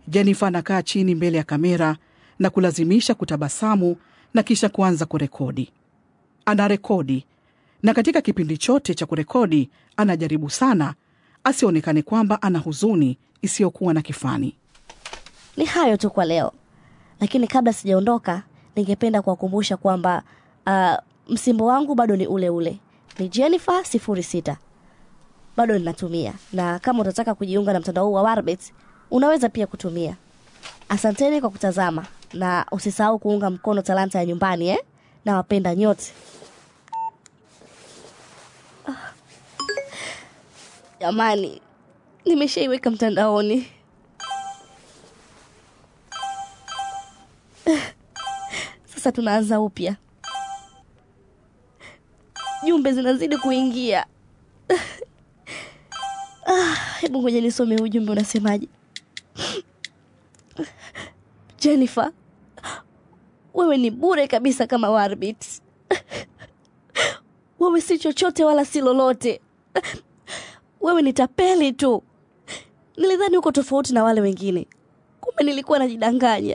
Jennifer anakaa chini mbele ya kamera na kulazimisha kutabasamu na kisha kuanza kurekodi. Anarekodi na katika kipindi chote cha kurekodi anajaribu sana asionekane kwamba ana huzuni isiyokuwa na kifani. Ni hayo tu kwa leo, lakini kabla sijaondoka, ningependa kuwakumbusha kwamba uh, msimbo wangu bado ni ule ule, ni Jennifer sifuri sita bado ninatumia, na kama utataka kujiunga na mtandao huu wa Warbit unaweza pia kutumia. Asanteni kwa kutazama na usisahau kuunga mkono talanta ya nyumbani eh? na wapenda nyote. Ah. Jamani, nimeshaiweka mtandaoni. Sasa tunaanza upya. Jumbe zinazidi kuingia. Ah, hebu ngoja nisome huu ujumbe unasemaje. Jennifer, wewe ni bure kabisa kama Warbit. Wewe si chochote wala si lolote. Wewe ni tapeli tu. Nilidhani uko tofauti na wale wengine, kumbe nilikuwa najidanganya.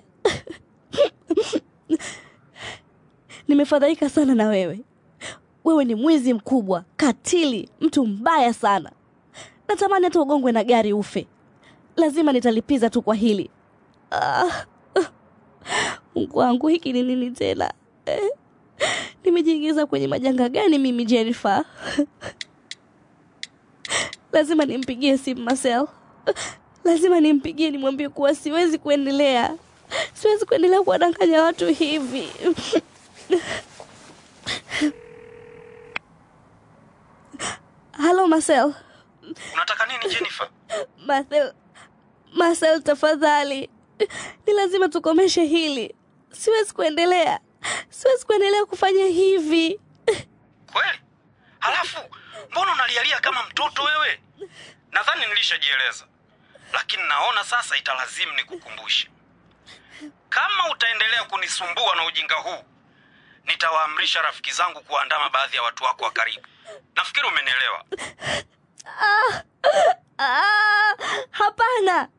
Nimefadhaika sana na wewe. Wewe ni mwizi mkubwa, katili, mtu mbaya sana. Natamani hata ugongwe na gari ufe. Lazima nitalipiza tu kwa hili. Ah, Mungu wangu, hiki ni nini tena eh? Nimejiingiza kwenye majanga gani mimi Jennifer? Lazima nimpigie simu Marcel. Lazima nimpigie nimwambie kuwa siwezi kuendelea, siwezi kuendelea kuwadanganya watu hivi. Halo Marcel. Unataka nini Jennifer? Marcel, Marcel tafadhali, ni lazima tukomeshe hili. Siwezi kuendelea, siwezi kuendelea kufanya hivi. Kweli? Halafu mbona unalialia kama mtoto wewe? Nadhani nilishajieleza, lakini naona sasa italazimu nikukumbushe. Kama utaendelea kunisumbua na ujinga huu, nitawaamrisha rafiki zangu kuandama baadhi ya watu wako wa karibu. Nafikiri umenielewa. Ah, hapana,